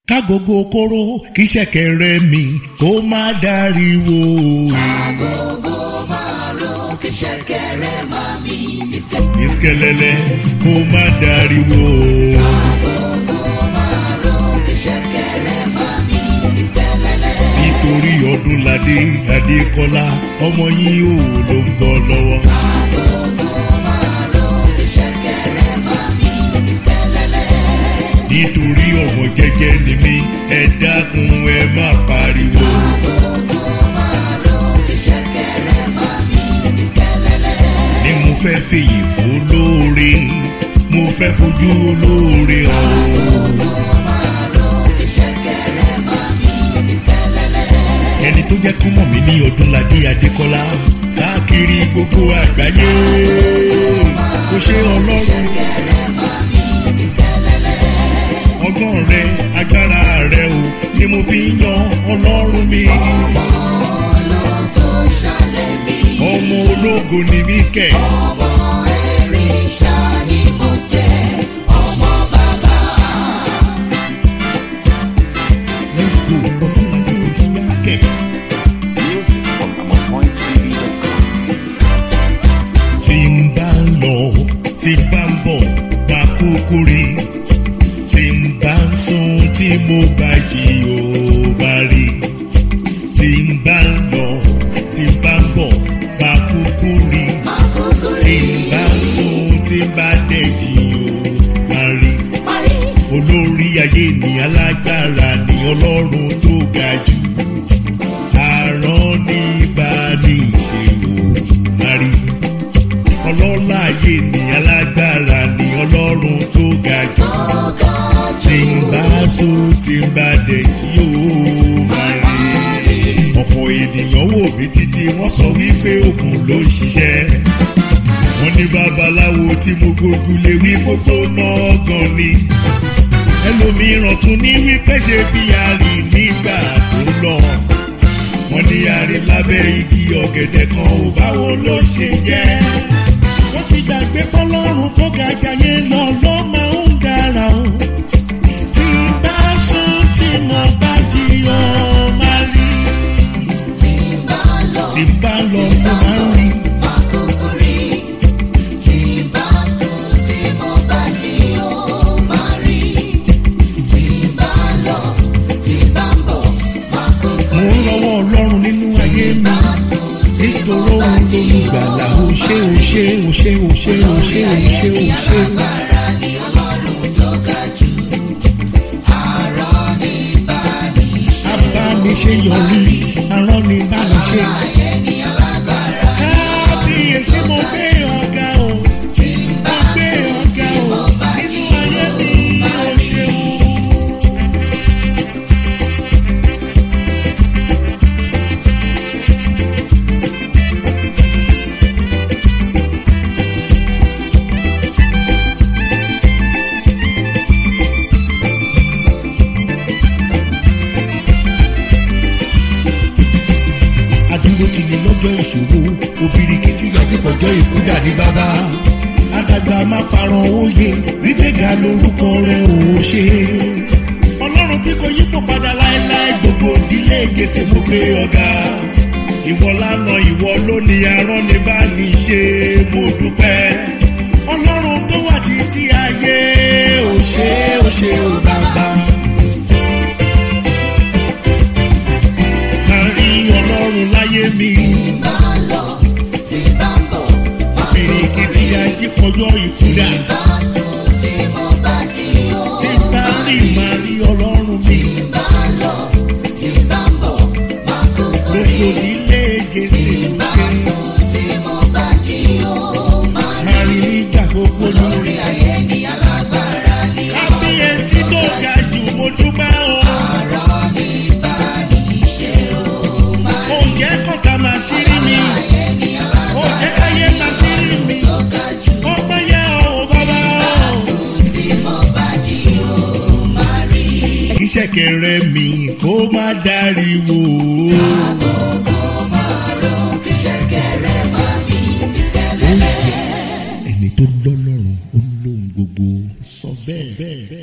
kágogo kóró kí ṣẹ̀kẹ̀rẹ̀ mi kó má dariwo. agogo márùn kí ṣẹ̀kẹ̀rẹ̀ máa mi ní sẹ́. ìṣẹ̀lẹ̀lẹ̀ kó má dariwo. agogo márùn kí ṣẹ̀kẹ̀rẹ̀ máa mi ní sẹ́lẹ̀lẹ̀. nítorí ọdúnladé adékọlá ọmọ yín ò ló ń bọ̀ lọ́wọ́. agogo márùn kí ṣẹ̀kẹ̀rẹ̀ máa mi ní sẹ́lẹ̀lẹ̀. nítorí ọmọ jẹ́jẹ́ ni mí ẹ dákun ẹ má pariwo. agogo márùn kí ṣẹ̀kẹ̀rẹ̀ máa mi ní sẹ́lẹ̀lẹ̀. ni mo fẹ́ fèyí fún olóore mo fẹ́ fojú olóore hàn. agogo márùn kí ṣẹ̀kẹ̀rẹ̀ máa mi ní sẹ́lẹ̀lẹ̀. ẹni tó jẹ́ kọ́mọ̀ mi ní ọdúnladé adékọ́lá káàkiri gbogbo àgbáyé kò ṣe ọlọ́run ṣẹ̀kẹ̀rẹ̀ máa mi ní sẹ́lẹ̀lẹ̀. ọgbọ́n rẹ agbára rẹ o ni mo fi ń yan ọlọ́run mi ológo ṣàlẹ̀ mi. ọmọ ológo ni mí kẹ̀ ọmọ ẹ̀ríṣà ni mo jẹ́ ọmọ bàbá. let's go ọdúnladé ò ti yá kẹ̀. Music from AmonPointTV.com. tí ń bá ń lọ tí ń bá ń bọ̀ bá kúkú rí tí ń bá ń sùn tí mo bá jí ò bá rí tí ń bá ń lọ tí ń bá ń bọ̀ bá kúkú rí Àkókò tí rí ń bá ń sùn tí ń bá dẹ̀ jí ò bá rí parí. olórí ayé ni alágbára ni ọlọ́run tó ga jù àrán ní bá ní ìṣèwò márí ọlọ́lá ayé ni alágbára ni ọlọ́run tó ga jù Ọgọ́ tí ń bá so tí ń bá dẹ̀ kí ó máa rí ọ̀pọ̀ ènìyàn wò mí títí wọ́n sọ wípé òkun ló ń ṣiṣẹ́ wọ́n ní babaláwo tí mo gbógun lé wí gbogbo náà gan ni ẹlòmíràn tún ní wípé ṣe bí àrí nígbà tó lọ wọ́n ní àrí lábẹ́ igi ọ̀gẹ̀dẹ̀ kan ò báwo ló ṣe jẹ́ wọ́n ti gbàgbé fọlọ́run tó ga jayé lọ ló máa ń dára o tí bá sùn tí mo bá jí ọ máa rí tí ń bá lọ. tí bá lọ mo máa ń rí Àkókò rí tí ń bá sùn tí mo bá jí ó máa rí. Tí ń bá lọ tí ń bá ń bọ̀. Àkókò mo ń rí lọ́wọ́ ọlọ́run nínú ayé mi bá sùn tí mo nítorí bá òun jí lolùgbàlà ó ṣe ó ṣe ó ṣe ó ṣe ó ṣe ó ṣe ó ṣe. alágbára ni ọlọ́run tó ga jù. Àrọ́ ní bá ní ṣe. abániṣe yọrí arán ni bániṣe. Ayé ní alágbára. kábíyèsí mo gbé ọ̀gá o mo gbé ọ̀gá o nínú ayé mi ó ṣeun. adúró ti ní lọ́jọ́ ìṣòro obìrìkìtì àtìpọ̀jọ́ ìkúdà ní bàbá àdàgbà má parọ́ òye gbígbéga lórúkọ rẹ̀ ò ṣe. ọlọ́run tí kò yípo padà láéláé gbogbo ìdílé gèsè mo gbé ọ̀gá ìwọ lánà ìwọ lónìí arán ní bá ní ṣe mo dúpẹ́ ọlọ́run tó wà títí ayé ò ṣe ò ṣe ò bàbá. kárí ọlọ́run láyé mi. bá lọ tí bá ń bọ̀. Bìrìkìtì ajípọ̀jọ́ ìtura Bá sùn tí mo bá jí ó. tí bá rí màá rí ọlọ́run mi. bá lọ tí bá ń bọ̀. Máa kúkú rí. Gbogbo ilé Jésù Bá ṣe sùn tí mo bá jí ó. Máa máa rí nígbà gbogbo ní. lórí ayé ní alágbára ní Kábíyèsí tó ga jù mo dúpẹ́ o. ọ̀rọ̀ ní bá ní ṣe ó. Máa Oúnjẹ kọ̀ọ̀kan máa ṣírí mi. ayé ní alágbára Oúnjẹ káyé máa ṣírí mi. tó ga jù. Ó pẹ́ yẹ ọ̀ bàbá o. Sùn tí mo bá jí ó. Máa rí. Kí ṣẹ̀kẹ̀rẹ̀ mi kó má dáríwo. Agogo márùn-ún kí ṣẹ̀kẹ̀rẹ̀ máa mi ní sẹ́lẹ̀. Ẹni tó lọ́lọ́run ó lóhun gbogbo sọ bẹ́ẹ̀.